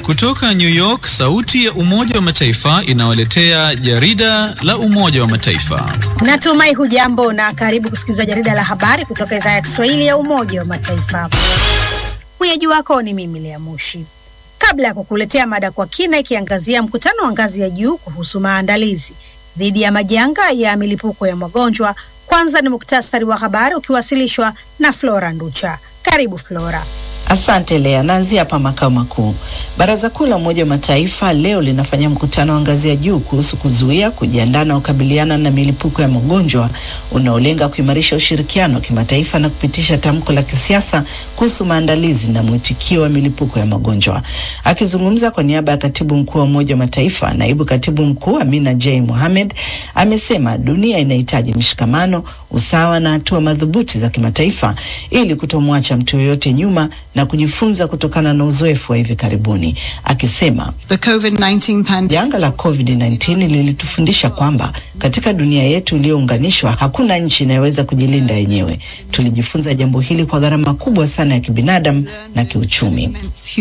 Kutoka New York, sauti ya Umoja wa Mataifa inawaletea jarida la Umoja wa Mataifa. Natumai hujambo na karibu kusikiliza jarida la habari kutoka idhaa ya Kiswahili ya Umoja wa Mataifa. Mwenyeji wako ni mimi Lea Mushi. Kabla ya kukuletea mada kwa kina ikiangazia mkutano wa ngazi ya juu kuhusu maandalizi dhidi ya majanga ya milipuko ya magonjwa, kwanza ni muktasari wa habari ukiwasilishwa na Flora Nducha. Karibu Flora. Asante Lea. Naanzia hapa makao makuu. Baraza Kuu la Umoja wa Mataifa leo linafanya mkutano wa ngazi ya juu kuhusu kuzuia, kujiandaa na kukabiliana na milipuko ya magonjwa unaolenga kuimarisha ushirikiano wa kimataifa na kupitisha tamko la kisiasa kuhusu maandalizi na mwitikio wa milipuko ya magonjwa. Akizungumza kwa niaba ya katibu mkuu wa Umoja wa Mataifa, naibu katibu mkuu Amina J Mohamed amesema dunia inahitaji mshikamano, usawa na hatua madhubuti za kimataifa ili kutomwacha mtu yoyote nyuma na kujifunza kutokana na uzoefu wa hivi karibuni, akisema janga la COVID-19 lilitufundisha kwamba katika dunia yetu iliyounganishwa hakuna nchi inayoweza kujilinda yenyewe. Tulijifunza jambo hili kwa gharama kubwa sana ya kibinadamu na kiuchumi.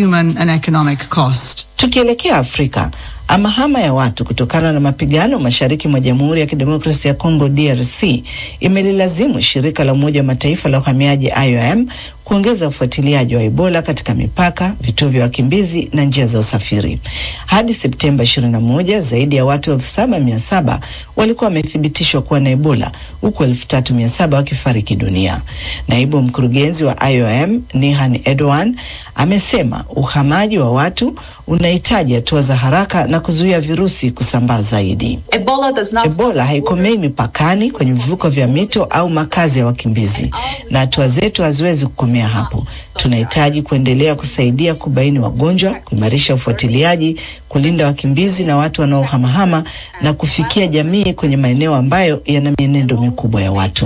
Tukielekea Afrika, Amahama ya watu kutokana na mapigano mashariki mwa Jamhuri ya Kidemokrasia ya Kongo DRC imelilazimu shirika la Umoja wa Mataifa la uhamiaji IOM kuongeza ufuatiliaji wa Ebola katika mipaka, vituo vya wakimbizi na njia za usafiri. Hadi Septemba 21, zaidi ya watu elfu saba mia saba walikuwa wamethibitishwa kuwa na Ebola huku elfu tatu mia saba wakifariki dunia. Naibu mkurugenzi wa IOM Nihan Edwan amesema uhamaji wa watu unahitaji hatua za haraka na kuzuia virusi kusambaa zaidi. Ebola, does not... Ebola haikomei mipakani, kwenye vivuko vya mito au makazi ya wakimbizi, na hatua zetu haziwezi kukomea hapo. Tunahitaji kuendelea kusaidia kubaini wagonjwa, kuimarisha ufuatiliaji, kulinda wakimbizi na watu wanaohamahama na kufikia jamii kwenye maeneo ambayo yana mienendo mikubwa ya watu.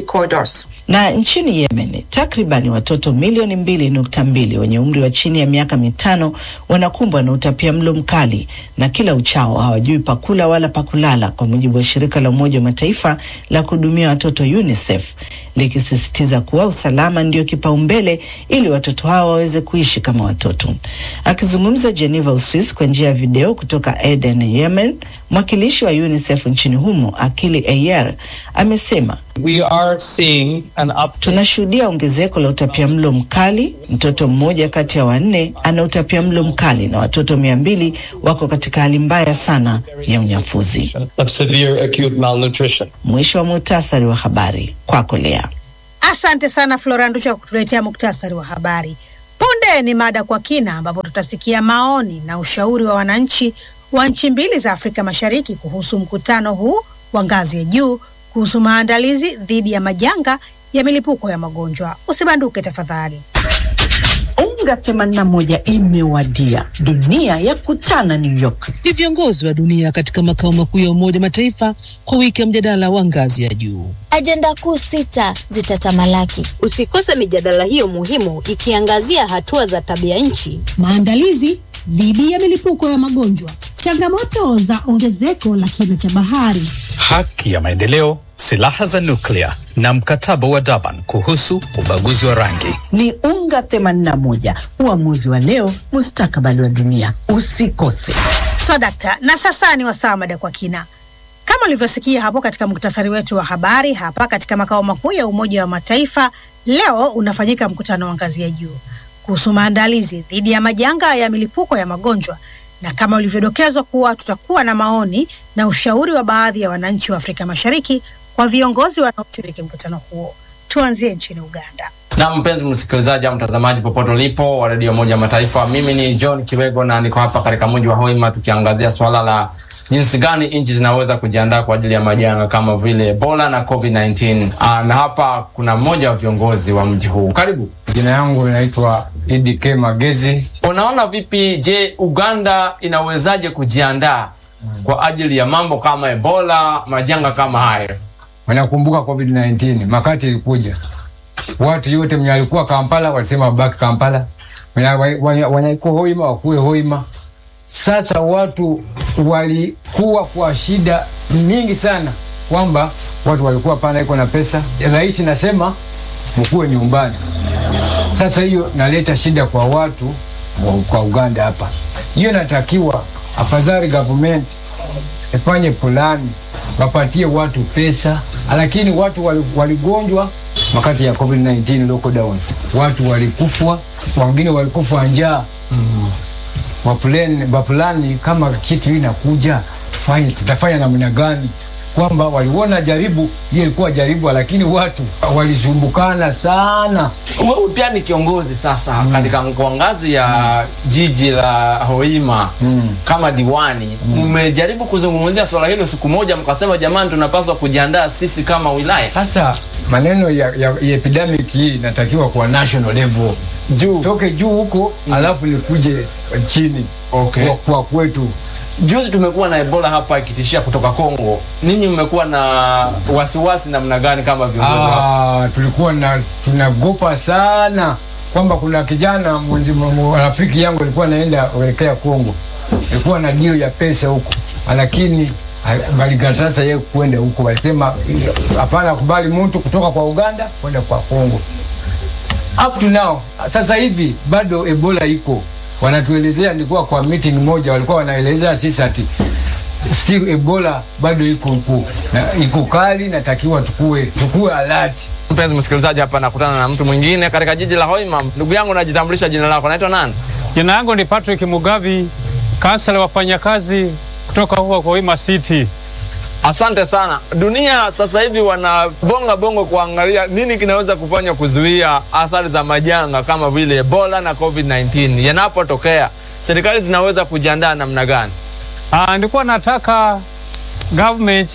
Na nchini Yemen, takribani watoto milioni mbili nukta mbili wenye umri wa chini ya miaka mitano wanakumbwa na utapia mlo mkali na kila uchao hawajui pakula wala pakulala, kwa mujibu wa shirika la Umoja wa Mataifa la kuhudumia watoto UNICEF likisisitiza kuwa usalama ndio kipaumbele ili watoto hao waweze kuishi kama watoto. Akizungumza Geneva, Uswisi, kwa njia ya video kutoka Aden, Yemen, mwakilishi wa UNICEF nchini humo Akili Ayer amesema We are seeing an up... tunashuhudia ongezeko la utapiamlo mkali. Mtoto mmoja kati ya wanne ana utapiamlo mkali na watoto mia mbili wako katika hali mbaya sana ya unyafuzi. of severe acute malnutrition. Mwisho wa muhtasari wa habari kwako Lea. Asante sana Flora Nducha kwa kutuletea muktasari wa habari. Punde ni mada kwa kina, ambapo tutasikia maoni na ushauri wa wananchi wa nchi mbili za Afrika Mashariki kuhusu mkutano huu wa ngazi ya juu kuhusu maandalizi dhidi ya majanga ya milipuko ya magonjwa. Usibanduke tafadhali. Unga 81 imewadia, dunia ya kutana New York. Ni viongozi wa dunia katika makao makuu ya Umoja Mataifa kwa wiki ya mjadala wa ngazi ya juu. Ajenda kuu sita zitatamalaki. Usikose mijadala hiyo muhimu ikiangazia hatua za tabia nchi, Maandalizi dhidi ya milipuko ya magonjwa, changamoto za ongezeko la kina cha bahari, haki ya maendeleo, silaha za nuklia na mkataba wa Durban kuhusu ubaguzi wa rangi. Ni unga 81, uamuzi wa leo, mustakabali wa dunia. Usikose. So dakta, na sasa ni wasaa mada kwa kina. Kama ulivyosikia hapo katika muktasari wetu wa habari, hapa katika makao makuu ya Umoja wa Mataifa leo unafanyika mkutano wa ngazi ya juu kuhusu maandalizi dhidi ya majanga ya milipuko ya magonjwa, na kama ulivyodokezwa kuwa tutakuwa na maoni na ushauri wa baadhi ya wananchi wa Afrika Mashariki kwa viongozi wanaoshiriki mkutano huo. Tuanzie nchini Uganda. Na mpenzi msikilizaji au mtazamaji popote ulipo wa redio moja Mataifa, mimi ni John Kiwego na niko hapa katika mji wa Hoima tukiangazia swala la jinsi gani nchi zinaweza kujiandaa kwa ajili ya majanga kama vile Ebola na COVID-19. Aa, na hapa kuna mmoja wa viongozi wa mji huu. Karibu. Jina yangu inaitwa Idi K Magezi. Unaona vipi, je, Uganda inawezaje kujiandaa kwa ajili ya mambo kama Ebola, majanga kama hayo? Wanakumbuka COVID-19 makati ilikuja, watu yote mwenye alikuwa Kampala walisema wabaki Kampala, wanyaikuwa Hoima wakuwe Hoima. Sasa watu walikuwa kwa shida nyingi sana, kwamba watu walikuwa pana iko na pesa, rais nasema mkuwe nyumbani. Sasa hiyo naleta shida kwa watu wa- kwa Uganda hapa. Hiyo inatakiwa afadhali government ifanye plani, wapatie watu pesa, lakini watu wali- waligonjwa wakati ya COVID-19 lockdown, watu walikufwa, wengine walikufa njaa wapulani, wapulani kama kitu hii inakuja tufanye, tutafanya namna gani? Kwamba waliona jaribu hiyo ilikuwa jaribu, lakini watu walisumbukana sana. Wewe pia ni kiongozi sasa katika kwa ngazi ya jiji la Hoima kama diwani, mmejaribu kuzungumzia swala hilo siku moja, mkasema jamani, tunapaswa kujiandaa sisi kama wilaya. Sasa maneno ya, ya, ya epidemic hii inatakiwa kwa national level juu toke juu huko alafu nikuje chini Okay. kwa, kwa kwetu Juzi tumekuwa na Ebola hapa ikitishia kutoka Kongo. Ninyi mmekuwa na wasiwasi namna gani kama viongozi wa Ah, tulikuwa na tunagopa sana kwamba kuna kijana mwenzi mwa- rafiki yangu alikuwa anaenda kuelekea Kongo, alikuwa na dio ya pesa huko, lakini ah, walikataza yeye kwenda huko, walisema hapana, kubali mtu kutoka kwa Uganda kwenda kwa Kongo. Up to now, sasa hivi bado Ebola iko, wanatuelezea. Nilikuwa kwa meeting moja, walikuwa wanaelezea sisi ati still Ebola bado iko huko na iko kali, natakiwa tukue tukue alert. Mpenzi msikilizaji, hapa nakutana na mtu mwingine katika jiji la Hoima. Ndugu yangu, najitambulisha jina lako, naitwa nani? Jina langu ni Patrick Mugavi, kansela wafanyakazi kutoka huko Hoima City. Asante sana. Dunia sasa hivi wanabonga bongo kuangalia nini kinaweza kufanya kuzuia athari za majanga kama vile Ebola na COVID-19 yanapotokea. Serikali zinaweza kujiandaa namna gani? Ah, nilikuwa nataka government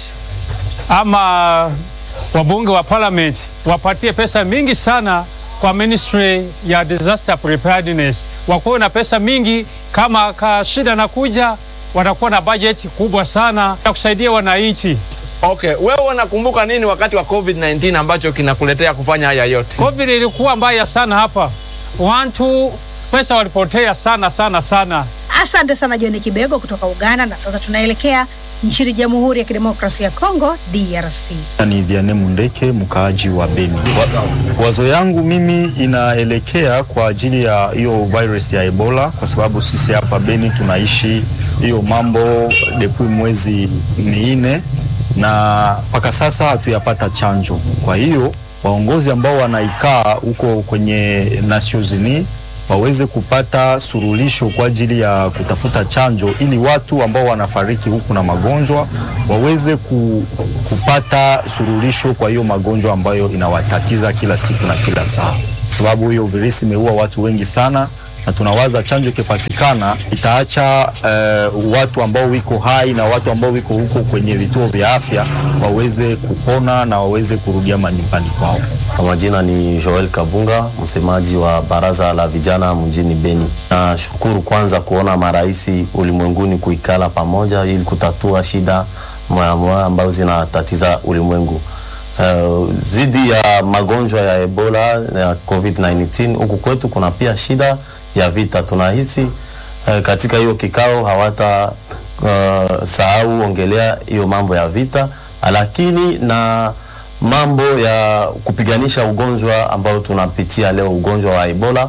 ama wabunge wa parliament wapatie pesa mingi sana kwa ministry ya disaster preparedness, wakuwe na pesa mingi. Kama ka shida nakuja, watakuwa na budget kubwa sana ya kusaidia wananchi. Okay, wewe unakumbuka nini wakati wa COVID-19 ambacho kinakuletea kufanya haya yote? COVID ilikuwa mbaya sana hapa, watu pesa walipotea sana sana sana. Asante sana John Kibego kutoka Uganda. Na sasa tunaelekea nchini Jamhuri ya Kidemokrasia ya Kongo, DRC. Ni Vianney Mundeke, mkaaji wa Beni. Wa- Wazo yangu mimi inaelekea kwa ajili ya hiyo virus ya Ebola, kwa sababu sisi hapa Beni tunaishi hiyo mambo depuis mwezi minne na mpaka sasa hatuyapata chanjo. Kwa hiyo waongozi ambao wanaikaa huko kwenye Nations Unies waweze kupata surulisho kwa ajili ya kutafuta chanjo ili watu ambao wanafariki huku na magonjwa waweze ku, kupata surulisho kwa hiyo magonjwa ambayo inawatatiza kila siku na kila saa, sababu hiyo virusi imeua watu wengi sana, na tunawaza chanjo ikipatikana itaacha uh, watu ambao wiko hai na watu ambao wiko huko kwenye vituo vya afya waweze kupona na waweze kurudia manyumbani kwao. Kwa majina ni Joel Kabunga, msemaji wa baraza la vijana mjini Beni. Nashukuru kwanza kuona maraisi ulimwenguni kuikala pamoja ili kutatua shida moya ambazo zinatatiza ulimwengu. Uh, zidi ya magonjwa ya Ebola ya COVID-19 huku kwetu kuna pia shida ya vita. Tunahisi uh, katika hiyo kikao hawata uh, sahau ongelea hiyo mambo ya vita, lakini na mambo ya kupiganisha ugonjwa ambao tunapitia leo, ugonjwa wa Ebola,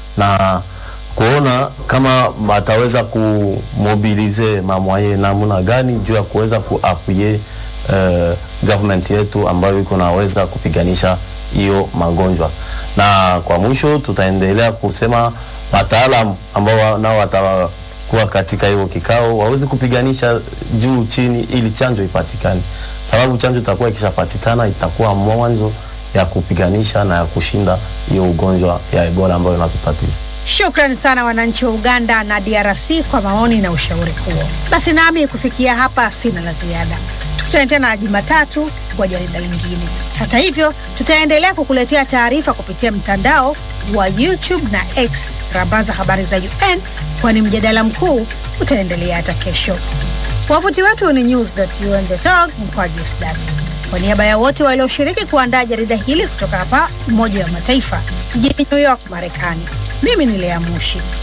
na kuona kama wataweza kumobilize mamwaye namna gani juu ya kuweza kuapuye uh, government yetu ambayo iko naweza kupiganisha hiyo magonjwa. Na kwa mwisho tutaendelea kusema wataalam ambao wa- nao watakuwa katika hiyo kikao waweze kupiganisha juu chini, ili chanjo ipatikane, sababu chanjo itakuwa ikishapatikana itakuwa mwanzo ya kupiganisha na ya kushinda hiyo ugonjwa ya Ebola ambayo inatutatiza. Shukrani sana wananchi wa Uganda na DRC kwa maoni na ushauri huo. Basi nami kufikia hapa sina la ziada. Tukutane tena Jumatatu kwa jarida lingine. Hata hivyo, tutaendelea kukuletea taarifa kupitia mtandao wa YouTube na X, rambaza habari za UN, kwani mjadala mkuu utaendelea hata kesho. Wavuti wetu ni news.un.org mkwaju sw. Kwa niaba ya wote walioshiriki kuandaa jarida hili kutoka hapa Umoja wa Mataifa jijini New York, Marekani, mimi ni Lea Mushi.